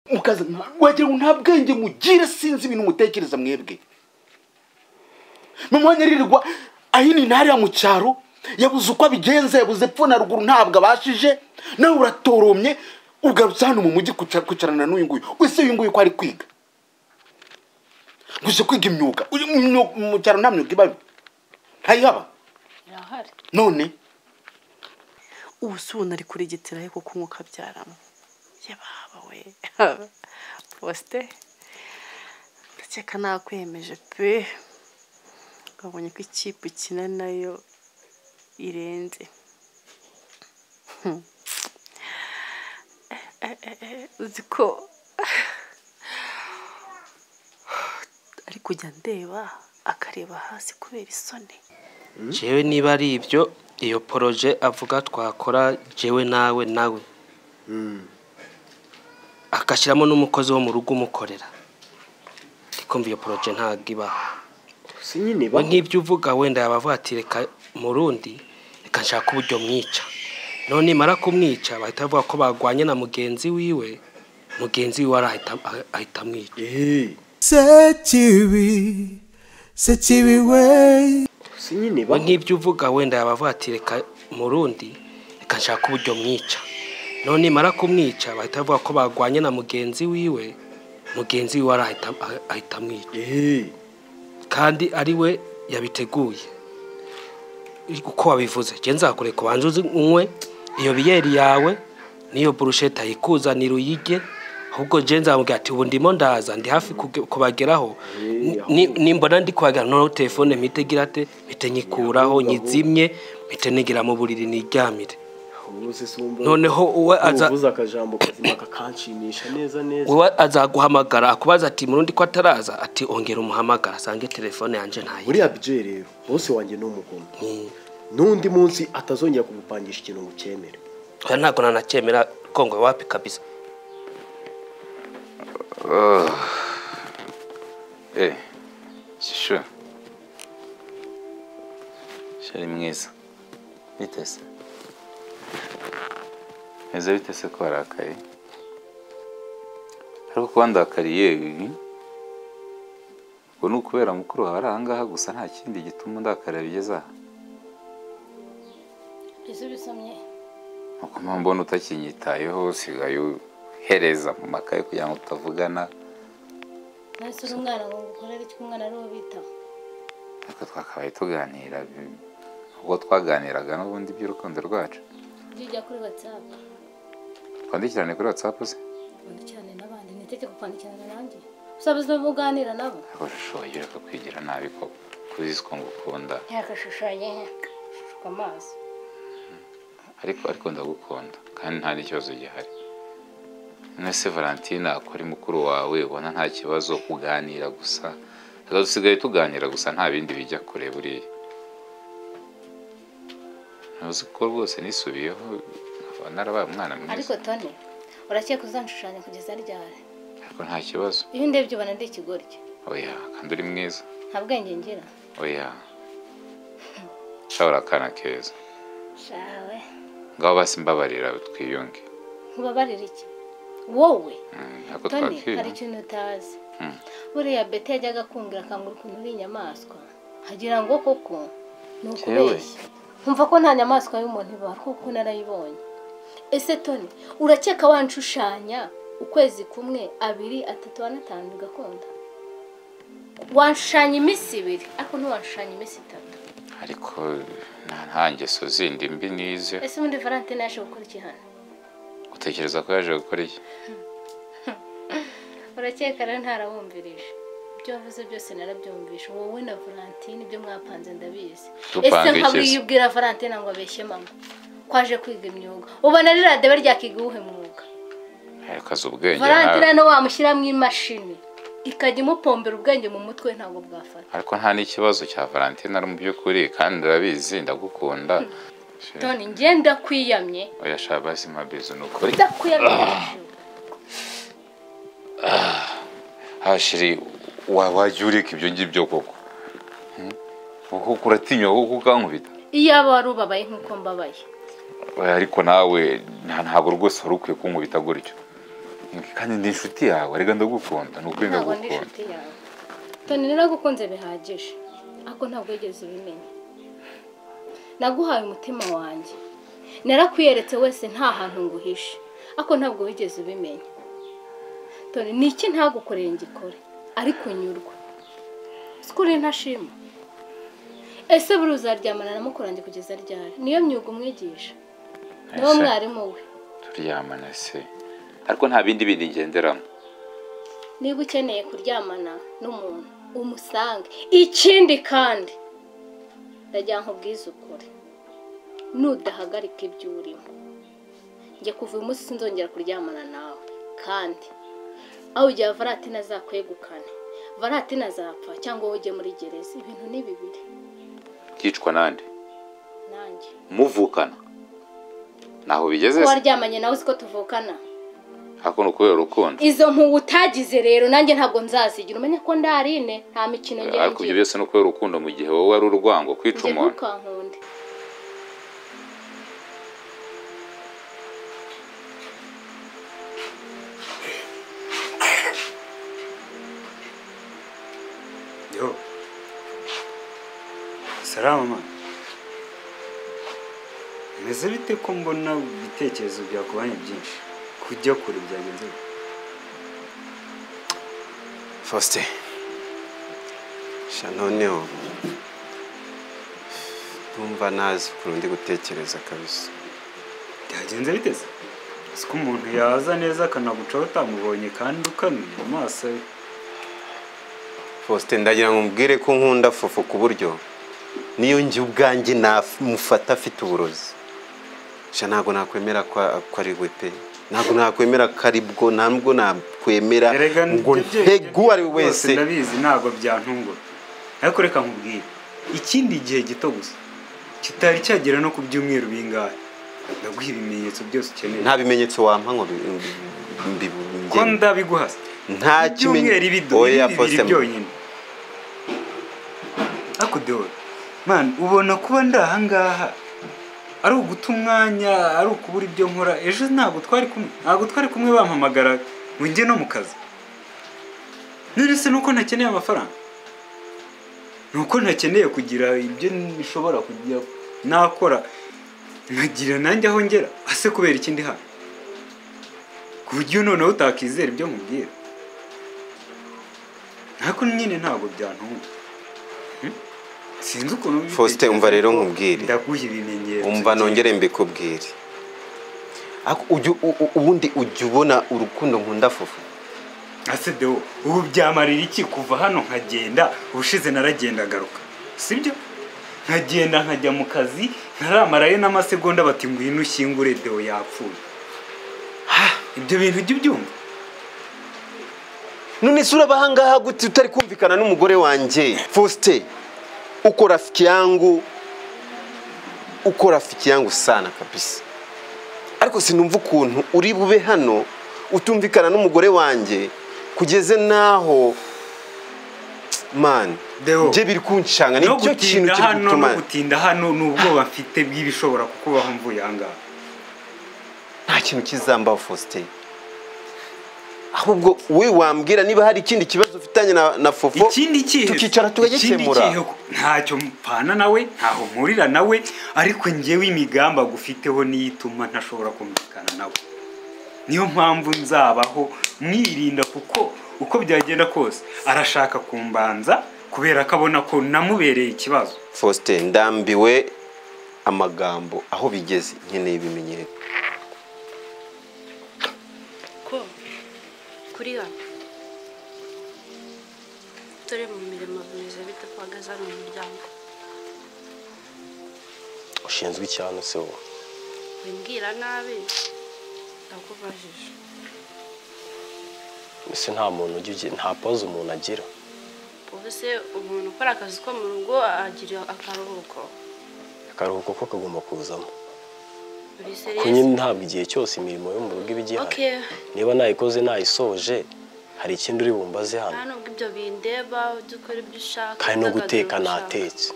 mukaza wagira ngo nta bwenge mugire sinzi ibintu mutekereza mwebwe mama nyarirwa ahini ntariya mu cyaro yabuze uko abigenza yabuze epfo na ruguru ntabwo abashije nawe uratoromye ugarutse hano mu mujyi kwicarana n'uyu nguyu ese uyu nguyu ko ari kwiga gusa kwiga imyuga mu cyaro nta myuga ibayo ntayihaba irahari none ubu se ubona ari kurigeteraho kuko umwuka abyaramo yababa we posite ndakeka nakwemeje pe wabonye ko ikipe ukina nayo irenze Hmm. Eh, eh, eh, uzi ko ari kujya ndeba akareba hasi kubera isoni jewe niba ari ibyo iyo poroje avuga twakora jewe nawe nawe agashyiramo n'umukozi wo mu rugo umukorera ndikumva iyo poroje ntabwo ibaho si nyine we nk'ibyo uvuga wenda yaba avuga ati reka murundi reka nshaka uburyo mwica none nimara kumwica bahita bavuga ko barwanye na mugenzi wiwe mugenzi wiwe arahita ahita amwica sekibi sekibi we si nyine we nk'ibyo uvuga wenda yaba avuga ati reka murundi reka nshaka uburyo mwica none nimara kumwica bahita bavuga ko barwanye na mugenzi wiwe mugenzi wiwe arahita ahita amwica kandi ari we yabiteguye uko wabivuze njye nzakure ku banza uzi unywe iyo biyeri yawe n'iyo burusheti ayikuzanira uyige ahubwo njye nzamubwira ati ubu ndimo ndaza ndi hafi kuge- kubageraho Ni- ni- nimbona ndi kuhagera noneho telefone mpite igira ate mpite nyikuraho nyizimye mpite nigira mu buriri niryamire ubuze sumba noneho uwe aza ubuze akajambo kazima kakanshimisha neza neza uwe azaguhamagara akubaza ati murundi ko ataraza ati ongera umuhamagara asange telefone yanjye ntayo buriya bije rero bose wanjye ni umukono n'undi munsi atazongera kugupangisha ikintu ngo ucyemere oya ntabwo nanacyemera kongwe wapi kabisa Eh, shisho. Shari mwiza. Bitese. Eze bitese ko warakaye. Ariko kuba ndakariye ibi. Ubwo ni ukubera mukuru wawe ari ahangaha gusa nta kindi gituma ndakarira bigeze aha. ese ubisomye Nuko mpamvu mbona utakinyitayeho usigaye uhereza mu makaye kugira ngo tutavugana. nahise uri umwana ngo ngukorere icyo umwana ari ubitaho Ariko twakabaye tuganira. bi- Ubwo twaganiraga n'ubundi iby'urukundo rwacu. ujya kuri watsapu Twandikirane kuri WhatsApp se. wandikirane n'abandi niteke kukwandikirana nanjye usabuze uganira nabo urushoboye ureka kwigira nabi ko kuzi ko ngukunda yakashushanye shuka amaso ariko ariko ndagukunda kandi nta n'ikibazo gihari none se valentine akora mukuru wawe ubona nta kibazo kuganira gusa reka dusigaye tuganira gusa nta bindi bijya kure buriya ntuzi ko rwose nisubiyeho nkaba narabaye umwana ariko mwiza toni urakeka uzanshushanya kugeza ryari ariko nta kibazo iyo ndebye ubona ndi ikigoryi oya kandi uri mwiza nta bwenge ngira oya ushobora akana keza shawe ngaho basi mbabarira twiyunge nkubabarira iki wowe Mm, ariko toni hari twakiyunge ikintu utazi Mm. buriya bete yajyaga akungura akangura ukuntu uri inyamaswa hagira ngo koko ni Yewe. ukubeshya nkumva ko nta nyamaswa y'umuntu ibaho kuko narayibonye ese toni urakeka wanshushanya ukwezi kumwe abiri atatu ane atanu bigakunda wanshushanya iminsi ibiri ariko ntiwanshushanya iminsi itatu ariko nta- nta ngeso zindi mbi nize ese ubundi valentine yaje gukora iki hano utekereza ko yaje gukora iki urakeka rero ntarabumvirije ibyo wavuze byose narabyumvishe wowe na valentine ibyo mwapanze ndabizi ese Tupanga iki se? nkabiyibwira valentine ngo abeshye mama kwaje kwiga imyuga ubona ririya debe ryakiga uwuhe mwuga ariko azi ubwenge valentine nawe hano wamushyiramo imashini ikajya imupombera ubwenge mu mutwe ntabwo bwafata ariko nta n'ikibazo cya valentine ari mu by'ukuri kandi urabizi ndagukunda toni njye ndakwiyamye oya shaka basi mabizo ni ukuri ndakwiyamye hejuru. hashiri wa- wajya ureka ibyo ngibyo koko Hmm? kuko uratinya kuko ukankubita iyaba wari ubabaye nk'uko mbabaye Oya, ariko nawe nta- ntabwo rwose wari ukwiye kunkubita gutyo kandi ndi inshuti yawe reka ndagukunda ni ukuri ntabwo ndi ndagukunda inshuti yawe toni naragukunze bihagije ariko ntabwo wigeze ubimenya naguhaye umutima wanjye narakwiyeretse wese nta hantu nguhishe ariko ntabwo wigeze ubimenya toni ni iki ntagukoreye ngikore ariko nyurwa sikuri ntashima ese buri uzaryamana na mukorange kugeza ryari niyo myuga umwigisha niwo Ese, mwarimu we turyamana se ariko nta bindi bindi ngenderamo niba ukeneye kuryamana n'umuntu umusange ikindi kandi ndagira ngo ubwize ukuri nudahagarika ibyo urimo njye kuva uyu munsi sinzongera kuryamana nawe kandi aho ugira varatina azakwegukane varatina azapfa cyangwa wowe ujye muri gereza ibintu ni bibiri byicwa nande nanjye muvukana ntaho bigeze ko se waryamanye nawe uziko tuvukana ariko ni ukubera urukundo izo mpuwe utagize rero nanjye ntabwo nzazigira umenya ko ndarine nta mikino ariko ibyo ngengira byose ni ukubera urukundo mu gihe wowe ari urwango kwica njye umuntu ntukankunde Yo. Salama mama. Bimeze bite ko mbona ibitekerezo byakubanye byinshi? Kujya kure byagenze bite? Faustin sha noneho ndumva ntazi ukuntu ndi gutekereza kabisa Byagenze bite se? Si ko umuntu yaza neza akanagucaho utamubonye kandi ukanuye amaso ye. Faustin ndagira ngo umbwire ko nkunda fufu ku buryo niyo njye ubwanjye namufata afite uburozi sha ntabwo nakwemera ko ko ari we pe ntabwo nakwemera ko ari bwo ntabwo nakwemera Erega ngo ibyo bye- ntege uwo ari we rwose wese Ndabizi ntabwo byantungura. Ariko reka nkubwire. Ikindi gihe gito gusa. Kitari cyagera no ku byumweru bingahe. Ndaguha ibimenyetso byose ukeneye. nta bimenyetso wampa ngo bi- bi- ko bi- ndabiguhasa nta kimenyetso ibyumweru ibido bibiri byonyine ariko dewe man ubona kuba ndi ahangaha ari uguta umwanya ari ukubura ibyo nkora ejo ntabwo twari kumwe ntabwo twari kumwe bampamagara ngo njye no mu kazi none se nuko ntakeneye amafaranga nuko ntakeneye kugira ibyo nshobora kugira nakora nkagira nanjye aho ngera ase kubera ikindi hano ku buryo noneho utakizera ibyo nkubwira ariko nyine ntabwo byantunga Hmm? sinzi ukuntu ubitekereza, Faustin, umva rero ariko nkubwire. ndaguha ibimenyetso umva nongere mbikubwire Ako- ujya u- u- ubundi ujya ubona urukundo nkunda fufu ase dewo ubu byamarira iki kuva hano nkagenda ubushize naragenda agaruka sibyo nkagenda nkajya mu kazi ntaramarayo n'amasegonda bati ngwino ushyingure dewo yapfuye ibyo bintu ujya ubyumva none sura abahangaha gute utari kumvikana n'umugore wanjye Faustin uko rafiki yangu uko rafiki yangu sana kabisa ariko sinumva ukuntu uri bube hano utumvikana n'umugore wanjye kugeze n'aho man Deo. bye biri kunshanga nicyo kintu gutinda kiri hano no gutuma gutinda hano ni ubwoba mfite bw'ibishobora kukubaho mvuye ahangaha nta kintu kizambaho Faustin ahubwo we wambwira niba hari ikindi kibazo ufitanye na, na fofo ikindi kihe tukicara tugakemura. Ikindi kihe ko- ntacyo mpana nawe ntaho mpurira nawe ariko njyewe imigambi agufiteho niyo ituma ntashobora kumvikana nawe niyo mpamvu nzabaho mwirinda kuko uko byagenda kose arashaka kumbanza kubera ko abona ko namubereye ikibazo Faustin ndambiwe amagambo aho bigeze nkeneye ibimenyetso ko kuri hano dore mu mirimo bimeze bite ko uhagaze hano mu muryango ushinzwe icyano se wowe wimbwira nabi ndakubajije ese nta muntu ujya ugira nta poze umuntu agira ubu se umuntu ukora akazi ko mu rugo agira akaruhuko akaruhuko ko kagomba kuzamo buri kuko seriye nyine ntabwo igihe cyose imirimo yo mu rugo iba igihari okay niba nayikoze nayisoje hari ikindi uri bumbaze nta hano nubwo ibyo bindeba ujya ukora ibyo ushaka kandi no guteka udagadura ushaka. natetse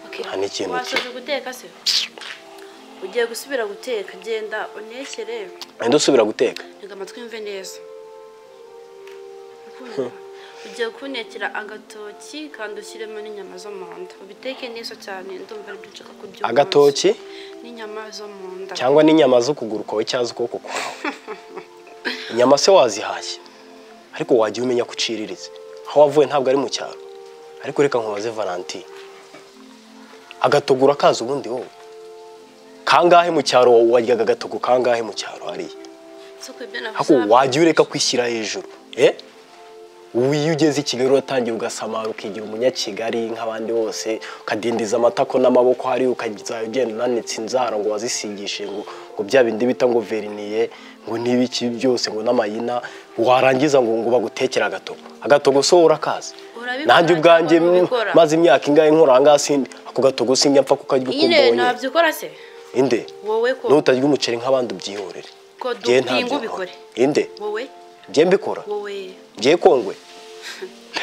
Okay. nta n'ikintu wasoje guteka se ugiye gusubira guteka genda unekere andi usubira guteka reka amatwi yumve neza kumva ugiye kuntekera agatoki kandi ushyiremo n'inyama zo mu nda ubiteke neza cyane ndumva aribyo nshaka kurya uyu munsi. agatoki n'inyama zo mu nda cyangwa n'inyama z'ukuguru kwawe cyangwa z'ukuboko kwawe inyama se wazihashye ariko wajya umenya ko uciriritse aho wavuye ntabwo ari mu cyaro ariko reka nkubaze valentine agatogura kaza ubundi wowe kangahe mu cyaro waryaga agatogo kangahe mu cyaro hariya si uko ibyo navuze ariko wajya ureka kwishyira hejuru eh ubu iyo ugeze i kigali uratangira ugasamara ukigira umunyakigali nk'abandi bose ukadindiza amatako n'amaboko hariya ukazajya ugenda unanitse inzara ngo wazisigishije ngo ngo bya bindi bita ngo veriniye ngo n'ibiki byose ngo n'amayina warangiza ngo ngo bagutekere agatogo agatogo so urakazi Urabikora nanjye ubwanjye cyangwa ubikora? maze imyaka ingahe nkora ahangaha sindi ako gatogo sinjya mpfa kukarya uko nyine mbonye nabyikora se inde wowe ko n'utarya umuceri nk'abandi ubyihorere ko Jye ntabyo dupinga nkora. ubikore inde wowe jye mbikora wowe ngiye kongwe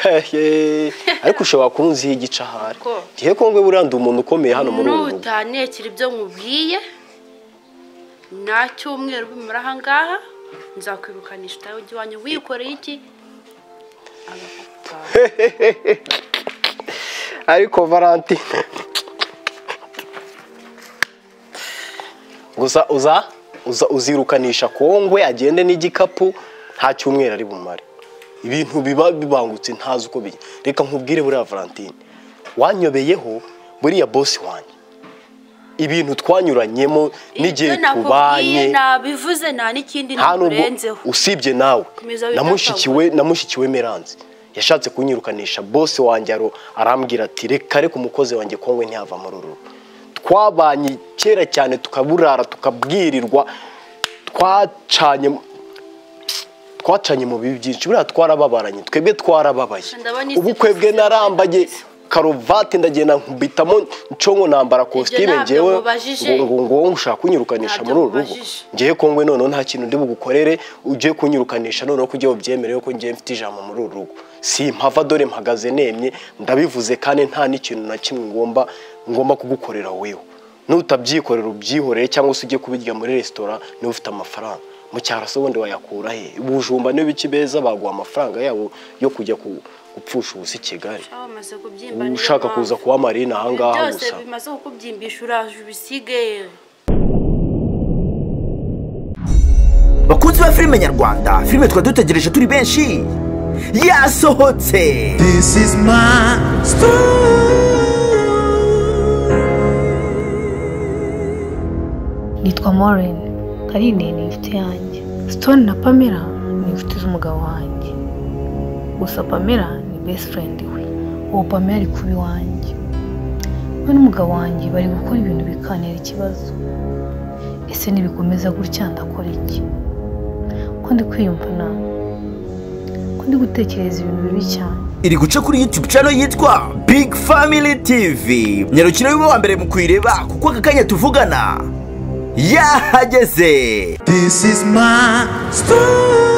Hehe, ariko ushobora kunziho igice ahari ko ngiye kongwe buriya ndi umuntu ukomeye hano muri uru rugo nutanekera ibyo nkubwiye nta cyumweru bimara aha ngaha nzakwirukanisha utahe ujya iwanyu wikoreye iki Hehehe. ariko valentine gusa uza uza uzirukanisha kongwe agende n'igikapu nta cyumweru ari bumare ibintu biba bibangutse ntazi uko bijya reka nkubwire buriya valentine wanyobeyeho buriya bosi wanjye ibintu twanyuranyemo n'igihe Ibyo nakubwiye tubanye nabivuze nta n'ikindi nta nubwo nakurenzeho usibye nawe Komeza wita namushikiwe namushikiwe meranze yashatse kunyirukanisha bose wanjye aro- arambwira ati reka reka umukozi wanjye kongwe ntiyava muri uru rugo." twabanye kera cyane tukaburara tukabwirirwa twacanye twacanye mu bibi byinshi buriya twarababaranye twebwe twarababaye Ndabona isi ubukwe bwe narambaye karuvati ndagenda nkubitamo ncongo nambara kositime ntabyo ngewe nkubajije. ngo- ngo ngo ushaka kunyirukanisha Ntabyo muri uru rugo nkubajije. ngewe kongwe noneho nta kintu ndi bugukorere ugiye kunyirukanisha noneho ko ugiye ubyemere ko ngiye mfite ijambo muri uru rugo simpava dore mpagaze nemye ndabivuze kandi nta n'ikintu na kimwe ngomba ngomba kugukorera wewe nutabyikorera ubyihoreye cyangwa se ujye kubirya muri resitora niba ufite amafaranga mu cyaro se ubundi wayakura he ubujumba n'ibiki beza baguha amafaranga yabo yo kujya ku- gupfusha ubusa i kigali aho bamaze kubyimba ubu niyo ushaka mpamvu. kuza kuba marina ahangaha byose gusa bimaze kukubyimbisha uraje ubisige bakunzi ba filime nyarwanda filime twari dutegereje turi benshi yasohotse This is my nitwa Maureen karine ni inshuti yanjye stone na pamela ni inshuti z'umugabo wanjye gusa pamela ni best friend we uwo pamela ari kuba iwanjye we n'umugabo wanjye bari gukora ibintu bikanira ikibazo ese nibikomeza gutya ndakora iki ko ndi kwiyumva nabi ko ndi gutekereza ibintu bibi cyane iri guca kuri youtube channel yitwa big family tv nyarukiro y'uba wa mbere mu kuyireba kuko aka kanya tuvugana yahageze This is my story.